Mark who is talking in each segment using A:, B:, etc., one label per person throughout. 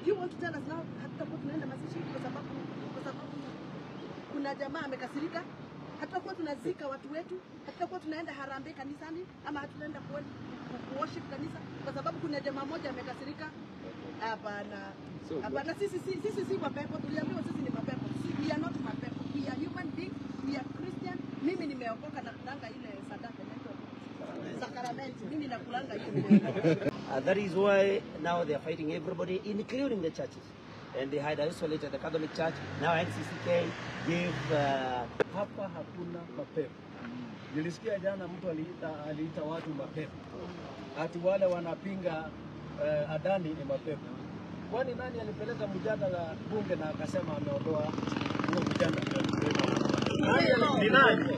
A: Do you want to tell us now hatutakuwa tunaenda mazishi kwa sababu kwa sababu kuna jamaa amekasirika? Hatutakuwa tunazika watu wetu? Hatutakuwa tunaenda harambee kanisani ama hatutaenda ku ku- worship kanisa kwa sababu kuna jamaa moja amekasirika? Hapana.
B: So,
A: Hapana, sisi si sisi si mapepo. Tuliambiwa sisi ni mapepo. Si- We are not mapepo. We are human beings. We are Christian. Mimi nimeokoka na kulanga ile sadaka inaitwa sakramenti. Mimi nakulanga hiyo. nimeokoka.
C: Uh, that is why now they are fighting everybody, including the churches. And they had isolated the Catholic Church. Now NCCK gave uh,
D: Hapa hakuna mapepo. Nilisikia jana mtu aliita, aliita watu mapepo, ati wale wanapinga uh, Adani ni mapepo. Kwani nani alipeleka mjadala bunge na akasema ameondoa huo mjadala? Ni nani?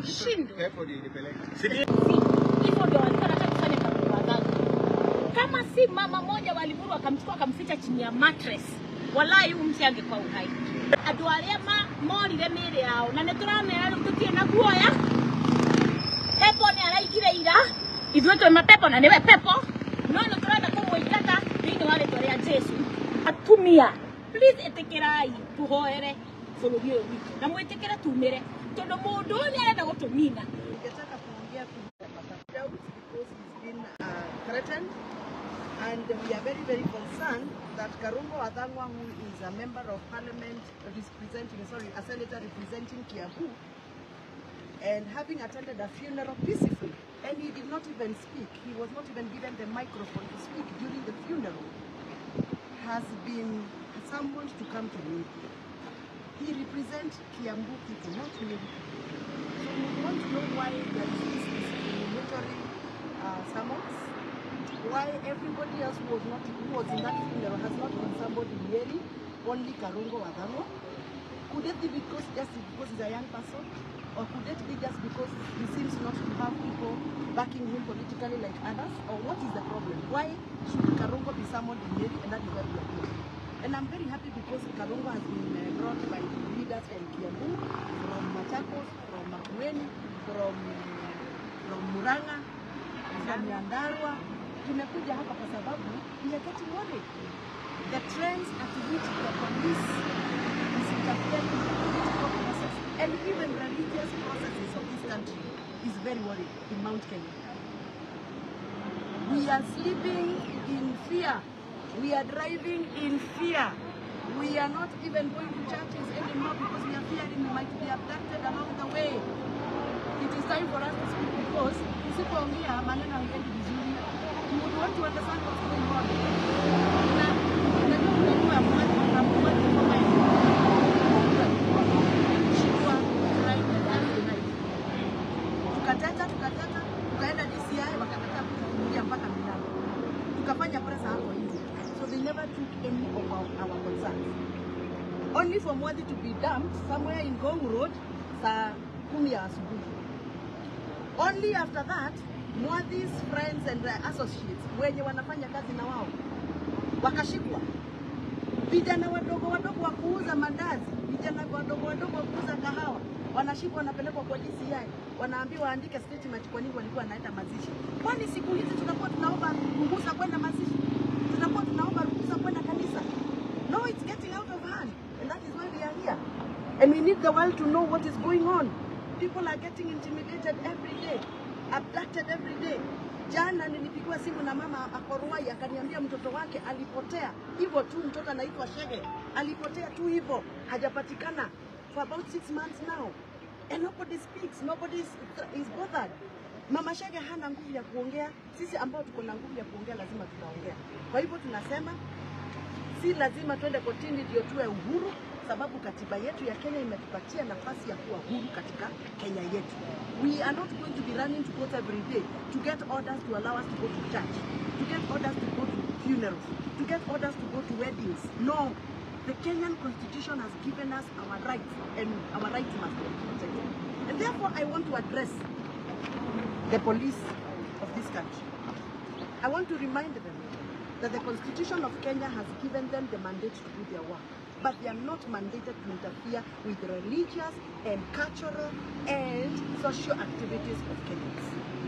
E: hivyo ndio walikuwa wanataka kufanya kwa wadhani. Kama si mama moja walimuru akamchukua akamficha chini ya mattress, walai huyu msi angekuwa uhai. Andũ arĩa ma- morire mĩĩrĩ yao na nĩ tũramera rĩu tũtirĩ na guoya. Pepo nĩ araigire ira, ithuĩ twĩ mapepo na nĩwe pepo, no nĩ tũrenda kũmũingata thĩinĩ wa rĩtwa rĩa Jesu. Atumia, please ĩtĩkĩrai tũhoere bũrũri ũyũ witũ na mwĩtĩkĩre tumĩre tondũ mũndũ ũyũ nĩ arenda gũtũnina.
A: Ningetaka kuongea kuhusu Papa Daud because he's been uh, threatened and we are very very concerned that Karungo Athangwa who is a member of parliament representing sorry a senator representing Kiambu and having attended a funeral peacefully and he did not even speak he was not even given the microphone to speak during the funeral has been summoned to come to me he represents Kiambu people not Meru people so we want to know why there is this discriminatory uh, summons, why everybody else who was not who was in that funeral has not been somebody really, only Karungo Wadhango. Could it be because just because he's a young person? Or could it be just because he seems not to have people backing him politically like others? Or what is the problem? Why should Karungo be summoned in Nyeri and that is where we are going? And I'm very happy because Karungo has been uh, brought by leaders from Kiambu, from Machakos, from Makueni, from, from Muranga, from Nyandarua. Tumekuja hapa kwa sababu we are getting worried. The trends at which the police is interfering in the political process and even religious processes of this country is very worrying in Mount Kenya. We are sleeping in fear. We are driving in fear. We are not even going to churches anymore because we are fearing we might be abducted along the way. It is time for us to speak because tusipoongea maneno haiendi vizuri. You would want to understand what's going on. Na unajua unajua mwezi wa mwezi kama hivi. Shikwa Friday, Thursday night. Tukateta tukateta tukaenda DCI wakataka kufungulia mpaka milango. Tukafanya presa hapo nje. So they never took any of our, our concerns. Only for Mwadi to be dumped somewhere in Gong Road saa kumi ya asubuhi. Only after that Mwadi's friends and their associates wenye wanafanya kazi na wao wakashikwa. Vijana wadogo wadogo wa kuuza mandazi, vijana wadogo wadogo wa kuuza kahawa wanashikwa, wanapelekwa kwa DCI, wanaambiwa waandike statement kwa nini walikuwa wanaenda mazishi. Kwani siku hizi tunakuwa tunaomba ruhusa kwenda mazishi, tunakuwa tunaomba ruhusa kwenda kanisa? No, it's getting out of hand, and that is why we are here. And we need the world to know what is going on. People are getting intimidated every day, abducted every day. Jana nilipigiwa simu na mama Akoruai akaniambia mtoto wake alipotea hivyo tu, mtoto anaitwa Shege, alipotea tu hivyo, hajapatikana for about six months now and nobody speaks, nobody is, is bothered. Mama Shege hana nguvu ya kuongea, sisi ambao tuko na nguvu ya kuongea lazima tutaongea. Kwa hivyo tunasema si lazima twende kotini ndio tuwe uhuru, sababu katiba yetu ya Kenya imetupatia nafasi ya kuwa huru katika Kenya yetu. We are not going to be running to court every day to get orders to allow us to go to church, to get orders to go to funerals, to get orders to go to weddings. No, the Kenyan constitution has given us our rights and our rights must be protected. And therefore I want to address the police of this country. I want to remind them that the Constitution of Kenya has given them the mandate to do their work, but they are not mandated to interfere with religious and cultural and social activities of Kenyans.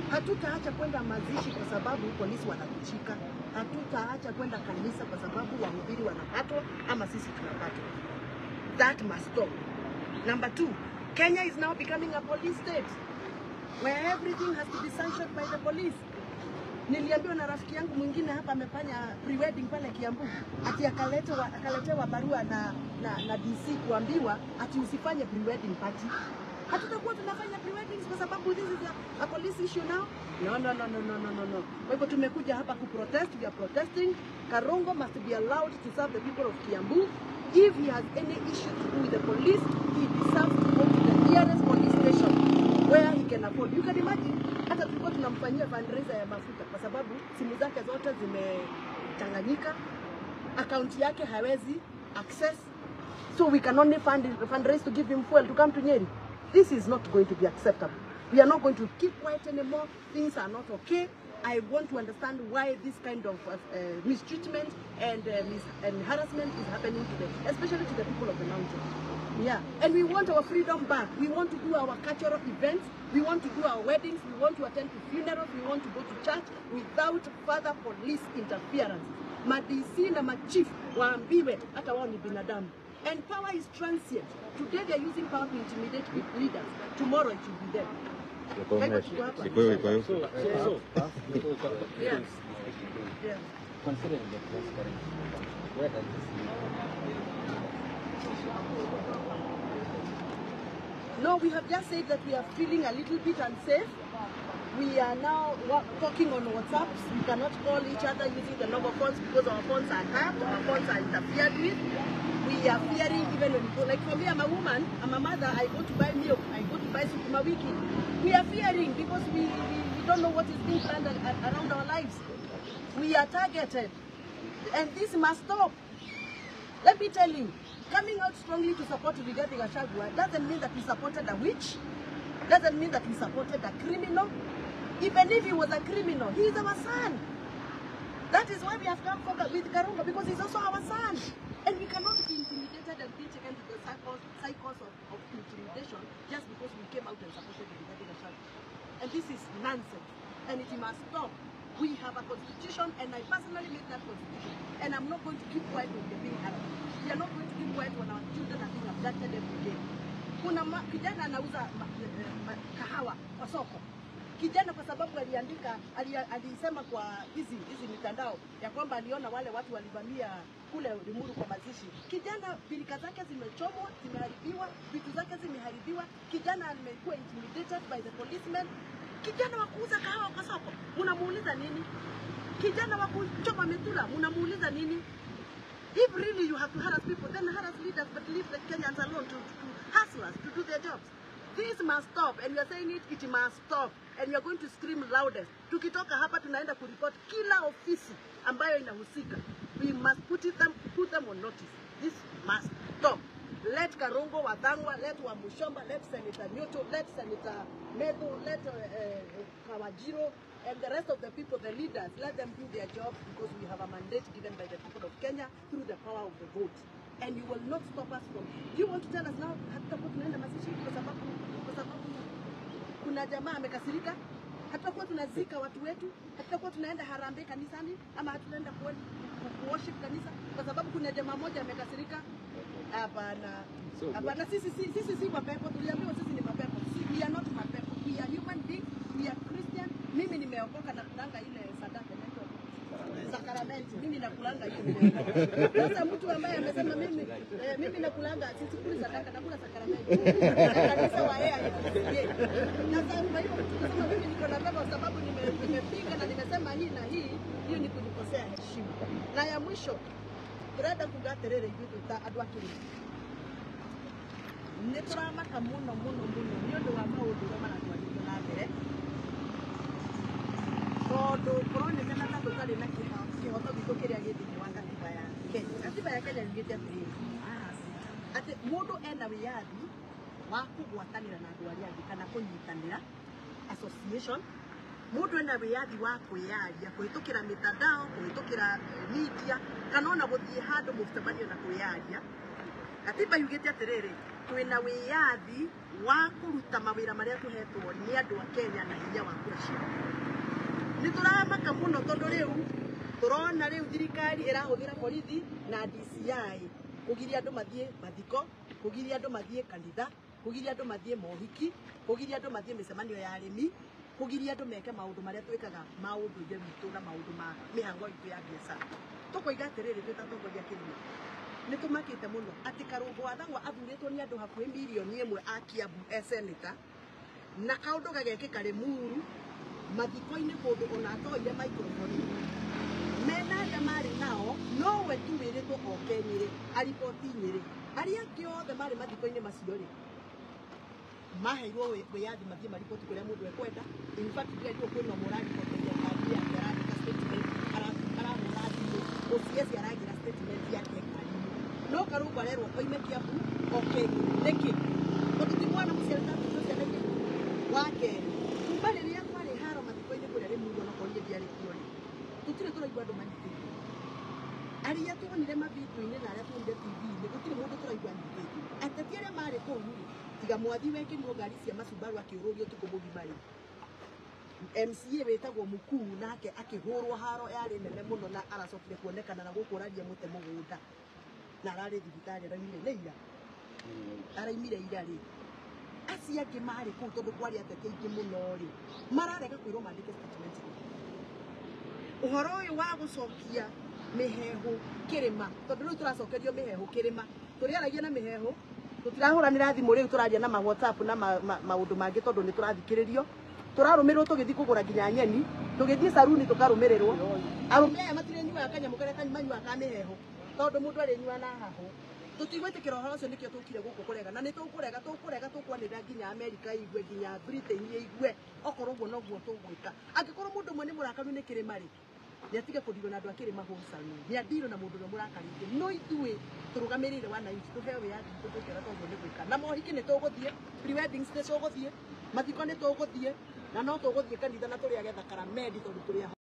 A: Hatutaacha kwenda mazishi kwa sababu polisi wanatushika. Hatutaacha kwenda kanisa kwa sababu wahubiri wanapatwa ama sisi tunapatwa. That must stop. Number two, Kenya is now becoming a police state where everything has to be sanctioned by the police. Niliambiwa na rafiki yangu mwingine hapa amefanya pre-wedding pale Kiambu, ati akaletewa akaletewa barua na, na, na DC kuambiwa ati usifanye pre-wedding party. Hatutakuwa tunafanya pre-weddings kwa sababu this is a, a police issue now. No, no, no, no, no, no, no, no. Kwa hivyo tumekuja hapa kuprotest, we are protesting. Karongo must be allowed to serve the people of Kiambu. If he has any issue to do with the police, he deserves to go to the nearest police station where he can afford. You can imagine, hata tulikuwa tunamfanyia fundraiser ya mafuta kwa sababu simu zake zote zimechanganyika, akaunti yake hawezi access, so we can only fund, fundraise to give him fuel to come to Nyeri. This is not going to be acceptable. We are not going to keep quiet anymore. Things are not okay. I want to understand why this kind of uh, uh, mistreatment and, uh, mis and harassment is happening to them, especially to the people of the mountain. Yeah, and we want our freedom back. We want to do our cultural events. We want to do our weddings. We want to attend to funerals. We want to go to church without further police interference. Madisi na machief waambiwe hata wao ni binadamu. And power is transient. Today they are using power to intimidate pe- leaders. Tomorrow it will be them. Kwa hivyo tuko hapa.
B: Iko hiyo, iko hiyo.
A: Yeah. Yeah.
F: Considering the press currently, where does this leave?
A: No, we have just said that we are feeling a little bit unsafe. We are now wa- talking on WhatsApp. We cannot call each other using the normal phones because our phones are tapped, our phones are interfered with. We are fearing even when we go, like for me, I'm a woman, I'm a mother, I go to buy milk, I go to buy sukuma wiki. We are fearing because we, we, we don't know what is being planned a- a- around our lives. We are targeted. And this must stop. Let me tell you, coming out strongly to support Rigathi Gachagua doesn't mean that we supported a witch, doesn't mean that we supported a criminal. Even if he was a criminal, he is our son. That is why we have come forward with Karunga because he's also our son. And we cannot be intimidated and be taken to the cycles, cycles of, of intimidation just because we came out and supported Rigathi Gachagua. And this is nonsense. And it must stop. We have a constitution and I personally made that constitution. And I'm not going to keep quiet when they're being harassed. We are not going to keep quiet when our children are being abducted every day. Kuna ma, kijana anauza ma, eh, ma, kahawa kwa soko. Kijana kwa sababu aliandika ali, alisema kwa hizi hizi mitandao ya kwamba aliona wale watu walivamia kule Limuru kwa mazishi. Kijana bilika zake zimechomwa, zimeharibiwa, vitu zake zimeharibiwa. Kijana amekuwa intimidated by the policemen. Kijana wa kuuza kahawa kwa soko, unamuuliza nini? Kijana wa kuchoma methura, unamuuliza nini? If really you have to harass people, then harass leaders, but leave the Kenyans alone to, to hustlers to do their jobs. This must stop, and we are saying it, it must stop, and we are going to scream loudest. Tukitoka hapa tunaenda kuripot kila ofisi ambayo inahusika. We must put, it them, put them on notice. This must stop. Let Karongo Wadangwa, let Wamushomba, let Senator Nyoto, let Senator Medo, let uh, uh, Kawajiro, and the rest of the people, the leaders, let them do their job because we have a mandate given by the people of Kenya through the power of the vote. And you will not stop us from. Do you want to tell us now hatutakuwa tunaenda mazishi kwa sababu kwa sababu kuna jamaa amekasirika? Hatutakuwa tunazika watu wetu? Hatutakuwa tunaenda harambee kanisani ama hatunaenda ku ku- worship kanisa kwa sababu kuna jamaa moja amekasirika? Hapana. Hapana, sisi si sisi si mapepo, tuliambiwa sisi ni mapepo. Si- We are not mapepo. We are human beings. We are Christian. Mimi nimeokoka na kulanga ile sadaka inaitwa sakramenti. Mimi nakulanga hiyo. Sasa mtu ambaye amesema mimi eh, mimi nakulanga sisikuli sadaka, nakula sakramenti. Kanisa wa yeye alikusikia. Sasa kwa hiyo mtu kusema mimi niko na pepo sababu nime- nimepinga na nimesema hii na hii, hiyo ni kunikosea heshima. Na ya mwisho turenda kuga atiriri ithuĩ twĩ ta andũ a Kĩrĩnyaga nĩ tũramaka mũno mũno mũno nĩ ũndũ wa maũndũ ũrĩa maratwarithio na mbere tondũ kũronekana ta tũtarĩ na kĩho- kĩhoto gitũ kĩrĩa gĩ thĩinĩ wa katiba ya Kenya. Katiba ya Kenya yugĩte atĩrĩrĩ atĩ mũndũ ena wĩyathi wa kũgwatanĩra na andũ arĩa angĩ kana kũnyitanĩra association mũndũ ena wĩyathi wa kwĩyaria kũhĩtũkĩra mĩtandao kũhĩtũkĩra eh, media kana ona gũthiĩ handũ mũcemanio na kwĩyaria gatiba yugite atiriri twina wiyathi wa kuruta mawira maria tuhetwo ni andu a Kenya na hinya wa kura ciao nä tå ramaka må no tondå rä u tå rona rä u thirikari ä rahå thä ra borithi na DCI kå giria andå mathiä mathiko kå giria andå mathiä kanitha kå giria andå mathiä mohiki kå giria andå mathiä mä cemanio ya arä mi kå giria andå meke maå ndå marä a twä kaga maå ndå ire witå na maå ndå ma mä hango itå ya biacara tå koiga atä rä rä twä tatongoria kä rima nä tå makä te må no atä karå athangwa athurä two nä andå hakuhä milioni ä mwe a kiambu e senata na kaundu gagekika rimuru mathiko-inĩ kũndũ ona atoire microphone mena arĩa marĩ nao nowe tu wĩrĩtwo oke nyĩrĩ ariboti nyĩrĩ arĩa angĩ othe marĩ mathiko-inĩ macio rĩ maheirwo wĩ- wĩyathi mathiĩ mariboti kũrĩa mũndũ ekwenda in fact ndirerirwo kwĩna ũmwe ũrariboteire ngari yake arandĩka statement ara- arahũra thimũ OCS aragira statement yake ngari-inĩ no karũngũ arerwo oime kiambu oke nĩkĩ tondũ ti mwana mũciari tatũtũ ciana iria wa kerĩ kuma rĩrĩa kwarĩ haro mathiko-inĩ kũrĩa rĩmuru ona korire ndiarĩ kuo rĩ tũtirĩ tũraigua andũ manyitĩtwo arĩa tuonire mavindio-inĩ na arĩa tuonire tv-inĩ gũtirĩ mũndũ tũraigua anyitĩtwo ateti arĩa marĩ kũu rĩ tiga mwathi wekĩrirwo ngari cia macumbaru akĩũrũrio ũtukũ mũgima rĩ MCA wĩtagwo mukuu nake akĩhũrwo haro yarĩ nene mũno na aracokire kuonekana na gũkũ ũraria mũte mũgũnda na ararĩ thibitarĩ araumire nĩ ira araimire ira rĩ acio angĩ marĩ kũu tondũ kwarĩ ateti aingĩ mũno rĩ mararega kwĩrwo mandĩke statement ũhoro ũyũ wa gũcokia mĩhehu kĩrĩma tondũ rĩu tũracokerio mĩhehu kĩrĩma tũrĩaragia na mĩhehu tũtirahũranĩra thimũ rĩu tũraria na ma whatsapp na ma- ma- maũndũ mangĩ tondũ nĩ tũrathikĩrĩrio tũrarũmĩrĩrwo tũgĩthiĩ kũgũra nginya nyeni tũgĩthiĩ caruni tũkarũmĩrĩrwo arũme aya matirĩnyuaga kanyamũ karĩa kanyuanyua ka mĩhehu tondũ mũndũ arĩnyua na hahũ tũtigwĩtĩkĩra ũhoro ũcio nĩkĩo tũkire gũkũ kũrega na nĩ tũkũrega tũkũrega tũkwanĩrĩra nginya amerika igue nginya britain igue okorwo ũguo noguo tũgwĩka angĩkorwo mũndũ ũmwe nĩ mũrakaru nĩ kĩrĩma rĩ nĩ atige kũndirwo na andũ a kĩrĩma hũcani nĩ andirwo na mũndũ ũrĩa mũrakarĩte no ithuĩ tũrũgamĩrĩire wananchi tũheo wĩyathi witũ tũkĩra tondũ nĩ gwĩka na mohiki nĩ tũgũthiĩ pre-weddings nĩ tũgũthiĩ mathiko nĩ tũgũthiĩ na no tũgũthiĩ kanitha na tũrĩage thakaramendi tondũ tũrĩ ahono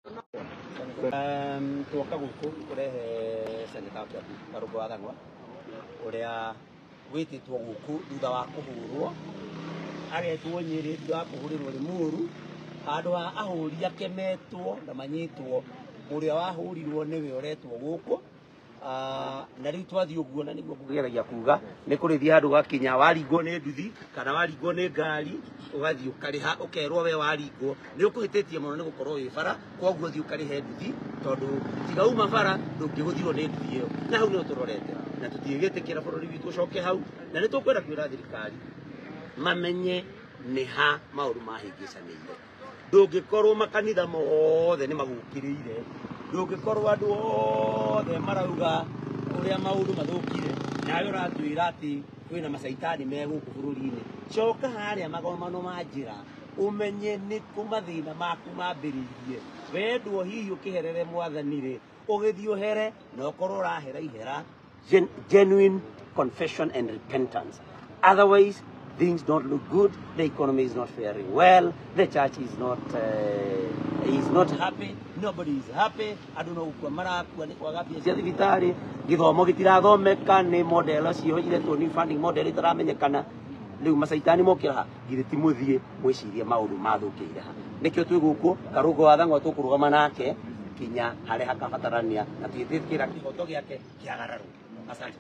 C: Um, tuoka gũkũ kũrehe seneta wa Kiambu Karũngũ wa Thang'wa ũrĩa wĩtĩtwo gũkũ thutha wa kũhũrwo agetwo Nyĩrĩ thutha wa kũhũrĩrwo Limuru handũ ha ahũri akemetwo na manyitwo ũrĩa wahũrirwo nĩwe ũretwo gũkũ Ah, na rĩu twathiĩ ũguo na nĩguo ngũgeragia kuga nĩ kũrĩthiĩ handũ gakinya waringwo nĩ nduthi kana waringwo nĩ ngari ũgathiĩ ũkarĩha ũkerwo we waringwo nĩ ũkũhĩtĩtie mũno nĩ gũkorwo wĩ bara koguo thiĩ ũkarĩhe nduthi tondũ tiga uma bara ndũngĩhũthirwo nĩ nduthi ĩyo na hau nĩho tũrorete na tũtigĩtĩkĩra bũrũri witũ ũcoke hau na nĩ tũkwenda kwĩra thirikari mamenye nĩ ha maũndũ mahĩngĩcanĩire ndũngĩkorwo makanitha mothe nĩ magũkĩrĩire ndũngĩkorwo andũ othe marauga ũrĩa maũndũ mathũkire nawe ũratwĩra atĩ kwĩna macaitani me gũkũ bũrũri-inĩ coka harĩa magomano ma njĩra ũmenye nĩ kũ mathĩna maku mambĩrĩirie wendwo hihi ũkĩherere mwathani rĩ ũgĩthiĩ ũhere na ũkorwo ũrahera ihera gen- genuine confession and repentance Otherwise, things don't look good. The economy is not faring well. The church is not uh, is not happy. Nobody is happy. Andũ no gũkua marakua nĩ kwaga mbia cia thibitarĩ gĩthomo gĩtirathomeka nĩ model cioiretwo ni funding model itaramenyekana rĩu macaitani mokĩra ha githĩ ti mũthiĩ mwĩcirie maũndũ mathũkĩire ha nĩkĩo twĩ gũkũ karũngũ wa thang'wa tũkũrũgama nake kinya harĩa hakabatarania na twĩtĩkĩra kĩhoto gĩake kĩagararwo asante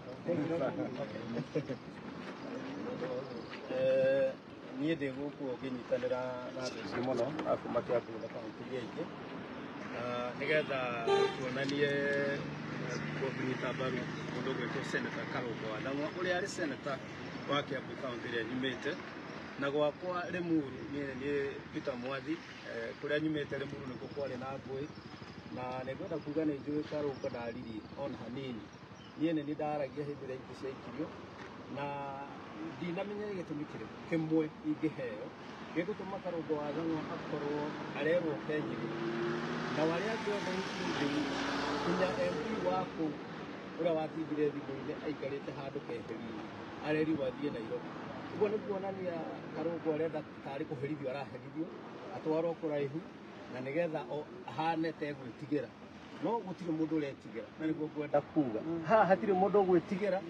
D: Eh, niĩ ndĩ gũkũ ngĩnyitanĩra na andũ aingĩ mũno a kuma Kĩambu na kaunti iria ingĩ Na nĩgetha tuonanie eh, kũnyita mbaru mũndũ ũgwĩtwo seneta Karũngũ wa Thang'wa ũrĩa arĩ seneta wa Kĩambu kaunti ĩrĩa nyumĩte na gwakwa Limuru niĩ nĩ Peter Mwathi eh, kũrĩa nyumĩte Limuru nĩkuo kwarĩ na ngũĩ na nĩngwenda kuga nĩ njũĩ Karũngũ ndariri ona hanini niĩ nĩ niĩ ndaragia hĩndĩ ĩrĩa ingĩ ciaikirio na ndinamenya gĩtũmi kĩrĩkũ kĩmwe ingĩheo gĩgũtũma Karũngũ wa Thang'wa akorwo arerwo kenyirĩ na warĩa angĩ othe including nginya MP wa kũu ũrĩa watindire thimũ-inĩ aikarĩte handũ keheri-inĩ arerirwo athiĩ Nairobi ũguo nĩ kuonania Karũngũ arenda tarĩ kũherithio araherithio atwarwo kũraihu na nĩgetha o ahane tegwĩtigĩra no gũtirĩ mũndũ ũretigĩra na nĩguo ngwenda kuga haha hatirĩ mũndũ ũgwĩtigĩra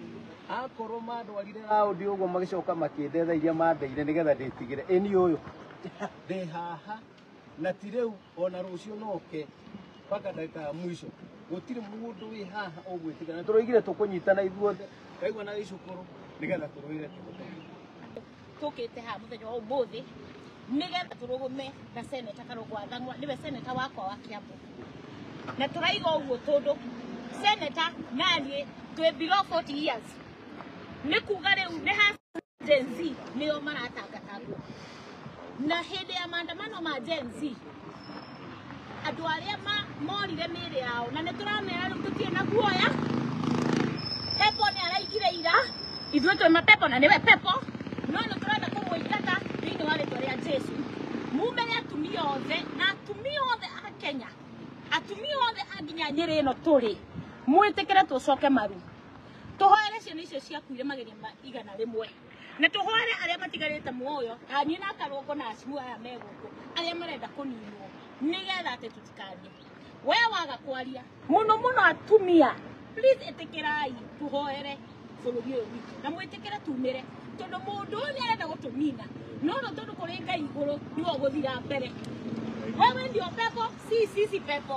D: akorwo mandwarire raundi ũguo magĩcoka makĩndetha iria mandeire nĩgetha ndĩtigĩre ĩni ũyũ ndĩ haha na ti rĩu ona rũciũ noke mpaka ndagĩka ya mwisho gũtirĩ mũndũ wĩ haha ũgwĩtigana tũroigire tũkũnyitana ithuothe kaigua na gĩcukũrũ nĩgetha tũrũire tũgũteithie
E: tukite ha muthenya wa umuthi nigetha turugume na seneta karungu wathang'wa niwe seneta wakwa wa kiambu na turaiga uguo tondu seneta nanie twi below 40 years ni kuga riu ni ha Gen Z nio maratangatangwo na hindi ya maandamano ma Gen Z andu aria ma morire mĩĩrĩ yao na nĩ tũramera rĩu tũtirĩ na guoya pepo nĩ araigire ira ithuĩ twĩ mapepo na nĩwe pepo no nĩ tũrenda kũmũingata thĩinĩ wa rĩtwa rĩa jesu mumere atumia othe na atumia othe a kenya atumia othe a nginya nyĩrĩ ĩno tũrĩ mwĩtĩkĩre tũcoke maru tũhoere ciana icio ciakuire mageria ma igana rĩmwe na tũhoere arĩa matigarĩte muoyo taniĩ na karũngo na acimu aya me gũkũ arĩa marenda kũninwo nĩgetha atĩ tũtikarie we waga kwaria mũno mũno atumia please ĩtĩkĩrai tũhoere bũrũri ũyũ witũ na mwĩtĩkĩre tumĩre tondũ mũndũ ũyũ nĩ arenda gũtũnina no no tondũ kũrĩ ngai igũrũ nĩwe ũgũthira mbere wewe ndio pepo si sisi pepo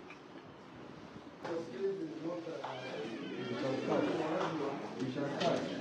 F: We shall catch.